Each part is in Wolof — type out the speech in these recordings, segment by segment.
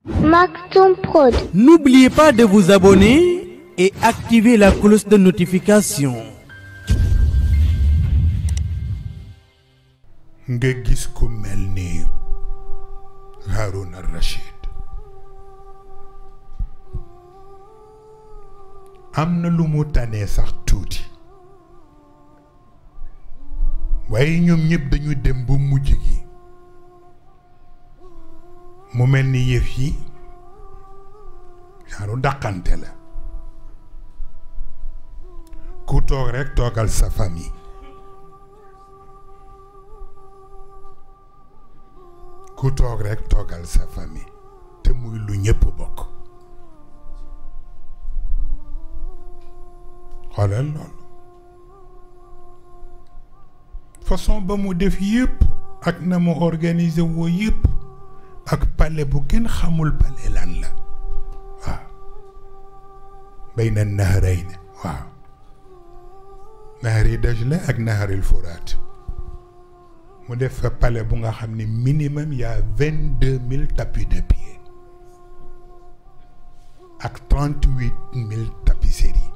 Maktoum Prod. N'oubliez pas de vous abonner et activer la cloche de notification. nga gis ku mel ni Harouna Rachid am na lu mu tànnee sax tuuti waaye ñoom ñëpp dañu dem ba mujj gi mu mel ni yëf yi genre dàqante la ku toog rekk toogal sa famille ku toog rekk toogal sa famille te muy lu ñëpp bokk xoolal loolu façon ba mu def yëpp ak na mu organiser woo yëpp ak palais bu kenn xamul palais lan la waaw bayna nahrayn waaw nahari Dajla ak naharil Furaat mu def fa palais bu nga xam ne minimum y a vingt deux mille tapis de pied ak trente huit mille tapisseries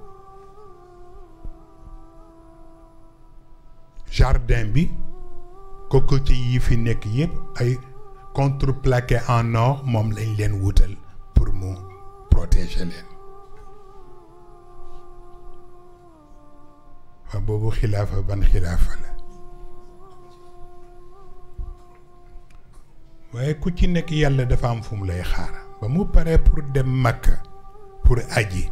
jardin bi cocotier yi fi nekk yëpp ay contreplaqué en or moom lañ leen wutal pour mu protéger leen waaw boobu xilaafa ban xilaafa la waaye ku ci nekk yàlla dafa am fu mu lay xaar ba mu paree pour dem Makka pour aji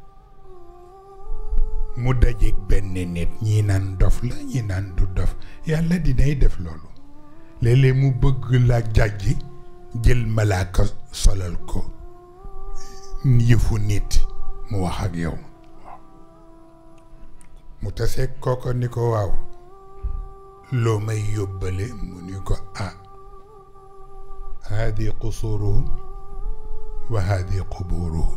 mu dajeeg benn nit ñii naan dof la ñii naan du dof yàlla dinay def loolu léeg-léeg mu bëgg la jàjji jël malaaka solal ko yëfu nit mu wax ak yow mu taseeg kooko ni ko waaw loo may yóbbale mu ni ko ah haadi qusuruhum wa haadi quburuhum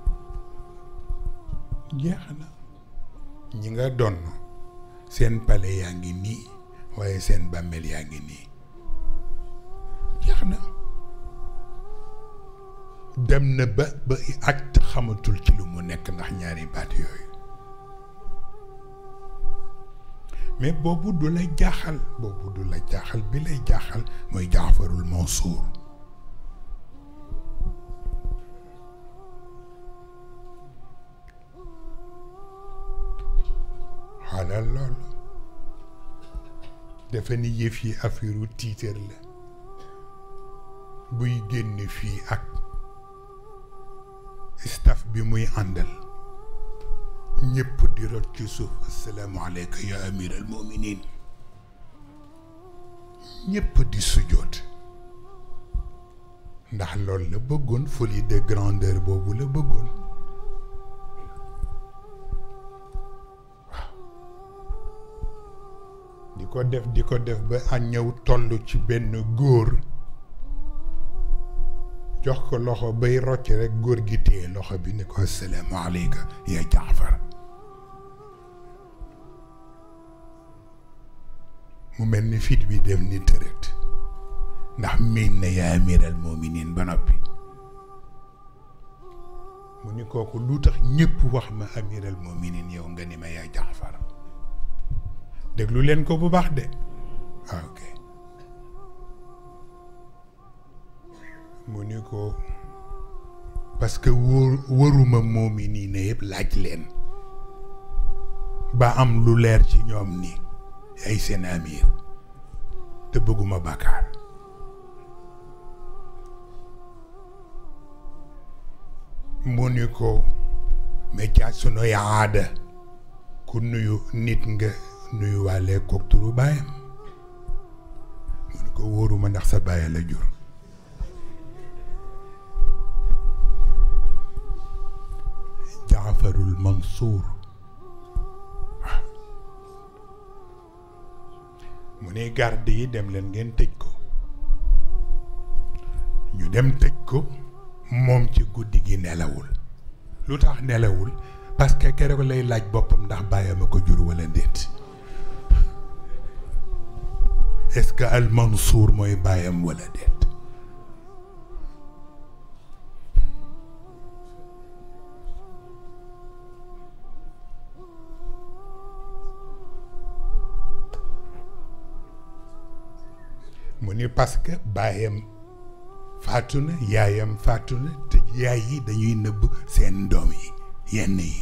jeex na ñi nga donn seen pale yaa ngi nii waaye seen bàmmeel yaa ngi nii jeex na dem na ba ba ak xamatul ci lu mu nekk ndax ñaari baat yooyu mais boobu du la jaaxal boobu du la jaaxal bi lay jaaxal mooy jaafarul Mansour xaalal loolu dafa ni yëf yi affaireu tiitër la buy génn fii ak staff bi muy àndal ñëpp di rot ci suuf asalaamaaleyka ya amir al muminin ñëpp di sujjoot ndax loolu la bëggoon folie de grandeur boobu la bëggoon waaw di ko def di ko def ba a ñëw toll ci benn góor jox ko loxo bay rocc rek góor gi téye loxo bi ni ko asalaamaaleyka ya jaafar mu mel ni fit bi dem ni tërët ndax miin na yaa amiral moominiin ba noppi mu ni kooku lu tax ñëpp wax ma amiral moominiin yow nga ni ma yaa jaafar déglu leen ko bu baax de waaw ok mu ni ko parce que wóor wëruma moominiin na yëpp laaj leen ba am lu leer ci ñoom ni ay seen amir te bëgguma bàkkaar mu ni ko méccaat sunuy aada ku nuyu nit nga nuyu waale kook turu baayam mu ni ko wóoruma ndax sa baay la jur jaafarul mansuur mu ne garde yi dem leen ngeen tëj ko ñu dem tëj ko moom ci guddi gi nelawul lu tax nelawul parce que keroog lay laaj boppam ndax bàyyam a ko jur wala déet est-ce que al Mansour mooy bàyyam wala déet ni parce que baayam faatu na yaayam faatu na te yaay yi dañuy nëbb seen doom yi yenn yi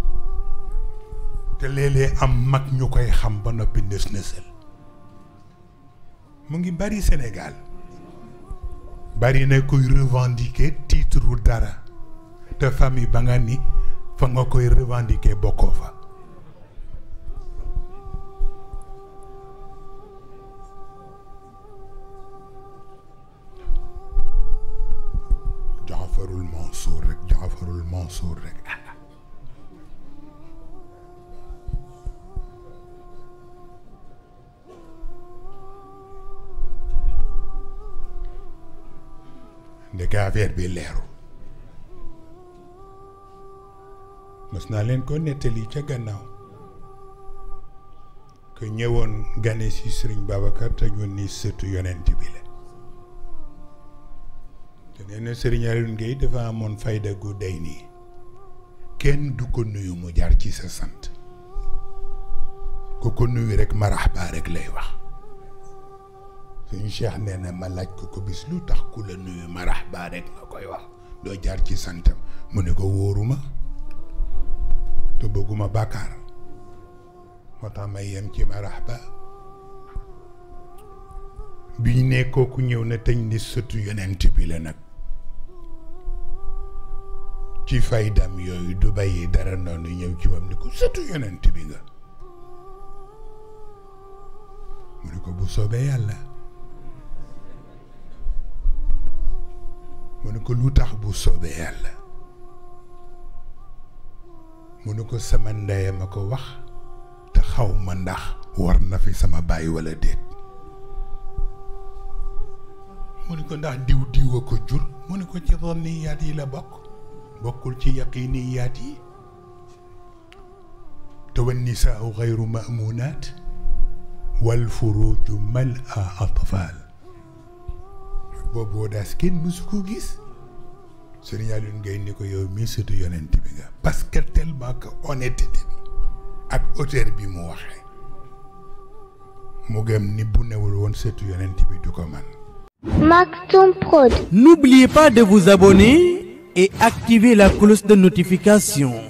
te léeg-léeg am mag ñu koy xam ba noppi nës nësal mu ngi bari Sénégal bari na kuy revendiquer titre wu dara te famille ba nga ni fa nga koy revendiquer bokkoo fa Jaafarul Mansour rek Jaafarul Mansour rek ndeke affaire bi leeru mës naa leen ko nettali ca gannaaw que ñëwoon gane si Sëriñ Babacar te ñu ni sëtu yonent bi la te nee na Sëriñ Alioune Guèye dafa amoon fayda gu day nii kenn du ko nuyu mu jaar ci sa sant ku ko nuyu rek marahaba rek lay wax suñu cheikh nee na ma laaj ko ko bis lu tax ku la nuyu marahaba rek nga koy wax doo jaar ci santam mu ne ko wóoruma te bëgguma bàkkaar moo tax may yem ci marahaba bi ñu ne kooku ñëw na teñ ni sëtu yonent bi la nag ci faydam yooyu du bàyyi dara noonu ñëw ci moom ni ko sëtu yonent bi nga mu ne ko bu soobee yàlla mu ne ko lu tax bu soobee yàlla mu ne ko sama ndey ma ko wax te xaw ma ndax war na fi sama baay walla déet mu ne ko ndax diw diw a ko jur mu ne ko ci zanniyaat yi la bokk bokkul ci yaqiniyaat yi te wan nisaau xayru mamunaat wal furuju mal a atfal boobu daas kenn mësu ko gis Sëriñ Alioune Guèye ni ko yow mii sëtu yonent bi nga parce que tellement que honnêteté bi ak hauteur bi mu waxee mu gëm ni bu newul woon sëtu yonent bi du ko man Maktoum Prod. N'oubliez pas de vous abonner et activer la cloche de notification.